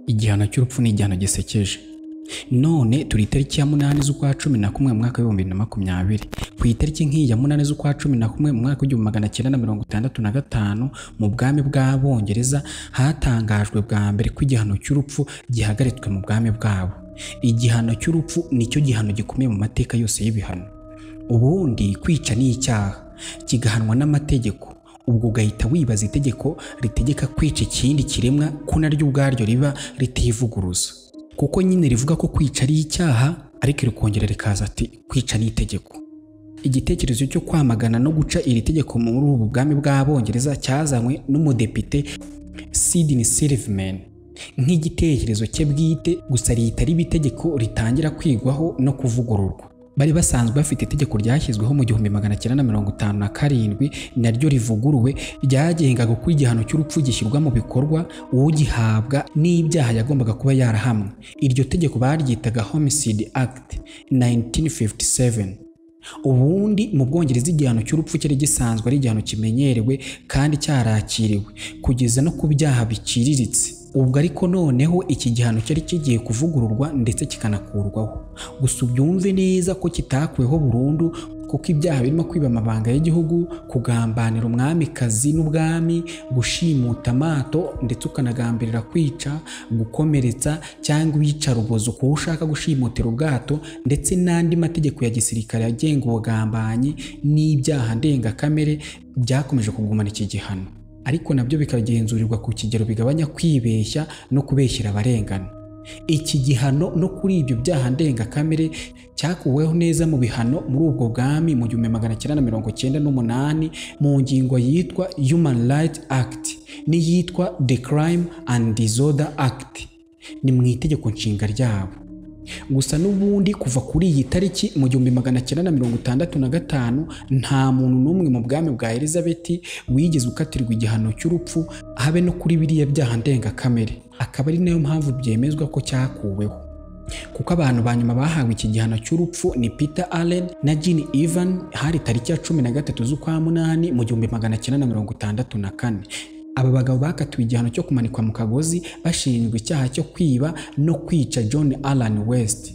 igihano cy'urupfu ni igihano gisekeje none turi itariki ya munani z'ukwa cumi na kumwe mu mwaka w'ibihumbi bibiri na makumyabiri ku itariki nk'iyi ya munani z'ukwa cumi na kumwe mu mwaka w'igihumbi magana cyenda na mirongo itandatu na gatanu mu bwami bw'abongereza hatangajwe bwa mbere ko igihano cy'urupfu gihagaritswe mu bwami bwabo igihano cy'urupfu nicyo gihano gikomeye mu mateka yose y'ibihano ubundi kwica ni icyaha kigahanwa n'amategeko ubwo ugahita wibaza itegeko ritegeka kwica ikindi kiremwa ko naryo ubwaryo riba ritivuguruza kuko nyine rivuga ko kwica ari icyaha ariko rikongera rikaza ati kwica ni itegeko igitekerezo cyo kwamagana no guca iri tegeko muri ubu bwami bw'abongereza cyazanywe n'umudepite sidney silverman nk'igitekerezo cye bwite gusa rihita riba itegeko ritangira kwigwaho no kuvugururwa bari basanzwe bafite itegeko ryashyizweho mu gihumbi magana cyenda na mirongo itanu na karindwi naryo rivuguruwe ryagengaga uko igihano cy'urupfu gishyirwa mu bikorwa ugihabwa n'ibyaha yagombaga kuba yarahamwe iryo tegeko baryitaga homicide act 1957 ubundi mu bwongereza igihano cy'urupfu cyari gisanzwe ari igihano kimenyerewe kandi cyarakiriwe kugeza no ku byaha biciriritse ubwo ariko noneho iki gihano cyari kigiye kuvugururwa ndetse kikanakurwaho gusa ubyumve neza ko kitakweho burundu kuko ibyaha birimo kwiba amabanga y'igihugu kugambanira umwamikazi n'ubwami gushimuta amato ndetse ukanagambirira kwica gukomeretsa cyangwa uyica rubozo kuwo ushaka gushimutira ubwato ndetse n'andi mategeko ya gisirikare agenga ubugambanyi n'ibyaha ndengakamere byakomeje kugumana iki gihano ariko nabyo bikagenzurirwa ku kigero bigabanya kwibeshya no kubeshyira abarengana iki gihano no kuri ibyo byaha ndengakamere cyakuweho neza mu bihano muri ubwo bwami mu gihumbi magana cyenda na mirongo cyenda n'umunani mu ngingo yitwa human right act n'iyitwa the crime and disorder act ni mu itegeko nshinga ryabo gusa n'ubundi kuva kuri iyi tariki mu gihumbi magana cyenda na mirongo itandatu na gatanu nta muntu n'umwe mu bwami bwa elizabeth wigeze ukatirwa igihano cy'urupfu habe no kuri biriya byaha ndengakamere akaba ari nayo mpamvu byemezwa ko cyakuweho kuko abantu ba nyuma bahawe iki gihano cy'urupfu ni peter allen na jean ivan hari tariki ya cumi na gatatu z'ukwa munani mu gihumbi magana cyenda na mirongo itandatu na kane aba bagabo bakatiwe igihano cyo kumanikwa mu kagozi bashinjwa icyaha cyo kwiba no kwica john allan west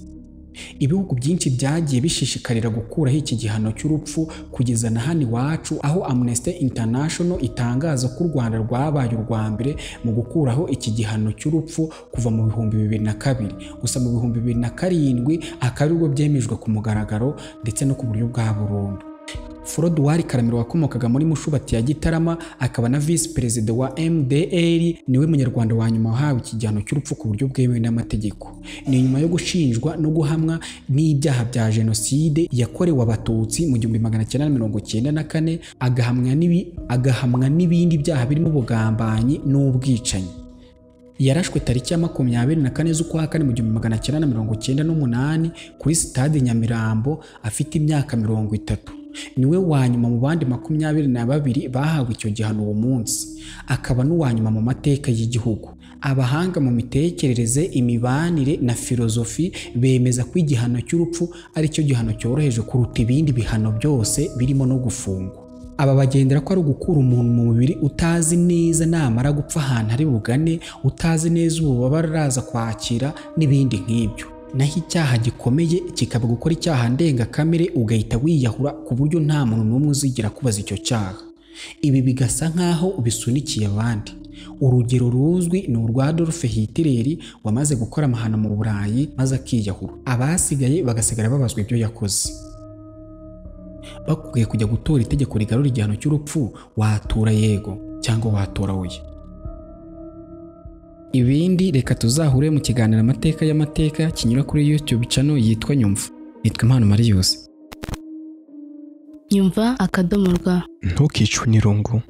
ibihugu byinshi byagiye bishishikarira gukuraho iki gihano cy'urupfu kugeza na hano iwacu aho amnesty international itangaza ko u rwanda rwabaye urwa mbere mu gukuraho iki gihano cy'urupfu kuva mu bihumbi bibiri na kabiri gusa mu bihumbi bibiri na karindwi akaba aribwo byemejwe ku mugaragaro ndetse no ku buryo bwa burundu Furoduwari Karamiro wakomokaga muri Mushubati ya Gitarama akaba na visi perezida wa MDR niwe munyarwanda wa nyuma wahawe ikigihano cy'urupfu ku buryo bwemewe n'amategeko ni nyuma yo gushinjwa no guhamwa n'ibyaha bya jenoside yakorewe abatutsi mu gihumbi magana cyenda mirongo cyenda na kane agahamwa n'ibindi byaha birimo ubugambanyi n'ubwicanyi yarashwe tariki ya makumyabiri na kane z'ukwa kane mu gihumbi magana cyenda na mirongo cyenda n'umunani kuri sitade Nyamirambo afite imyaka mirongo itatu niwe wa nyuma mu bandi makumyabiri na babiri bahawe icyo gihano uwo munsi akaba n'uwa nyuma mu mateka y'igihugu abahanga mu mitekerereze imibanire na filozofi bemeza ko igihano cy'urupfu ari cyo gihano cyoroheje kuruta ibindi bihano byose birimo no gufungwa aba bagendera ko ari ugukura umuntu mu mubiri utazi neza namara gupfa ahantu ari bugane utazi neza ububabare araza kwakira n'ibindi nk'ibyo naho icyaha gikomeye kikaba gukora icyaha ndengakamere ugahita wiyahura ku buryo nta muntu n'umwe uzigira kubaza icyo cyaha ibi bigasa nk'aho bisunikiye abandi urugero ruzwi ni urwa Adolf Hitler wamaze gukora amahano mu Burayi maze akiyahura abasigaye bagasigara babazwa ibyo yakoze bakubwiye kujya gutora itegeko rigarura igihano cy'urupfu watura yego cyangwa watora oya ibindi reka tuzahure mu kiganiro amateka y'amateka kinyura kuri YouTube channel yitwa Nyumva nitwa Impano Marius nyumva akadomo rwa ntukicwe n'irungu